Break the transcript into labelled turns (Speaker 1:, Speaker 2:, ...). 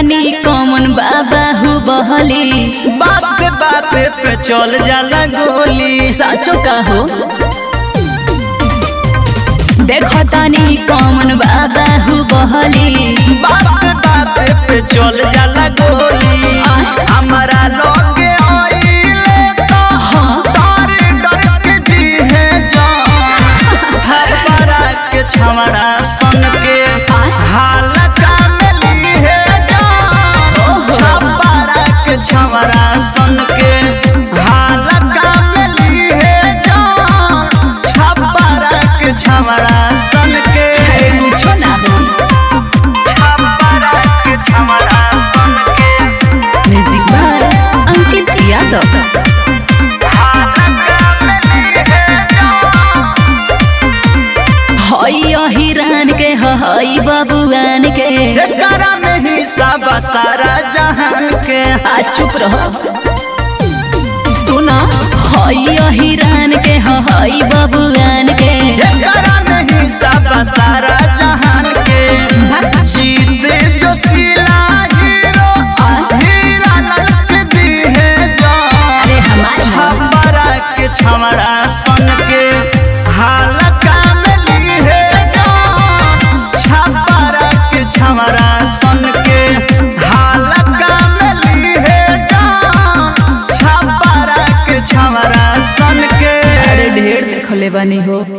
Speaker 1: देखतानी कौन बाबा हु बहली
Speaker 2: बात बात पे चल जाला गोली
Speaker 1: साचो कहो देखतानी कौन बाबा हु बहली
Speaker 2: बात बात पे चल जाला गोली हमारा लगे आइले तो डर डर के जी है जान हमारा के छमड़ा सन के हालत में ली है जान छपरा के छमड़ा सन के हालत में ली है जान छपरा के छमड़ा सन के
Speaker 1: कुछो ना हो
Speaker 2: छपरा के छमड़ा सन के
Speaker 1: म्यूजिक बाय अंकित यादव हई हिरान के हई बबुआन के
Speaker 2: एकरा में ही सब सारा जहान के
Speaker 1: आ चुप रहो सुना हई हिरान के हई बबुआन के
Speaker 2: एकरा में ही सब सारा जहान के जीते जो सिला हीरो हीरा ललक दी है जान
Speaker 1: अरे हमार
Speaker 2: छपरा के छमड़ा सन के हालका में ली है जान छपरा के छमड़ा सन के हालका में ली है जान छपरा के छमड़ा सन के
Speaker 1: अरे ढेर देखले बानी हो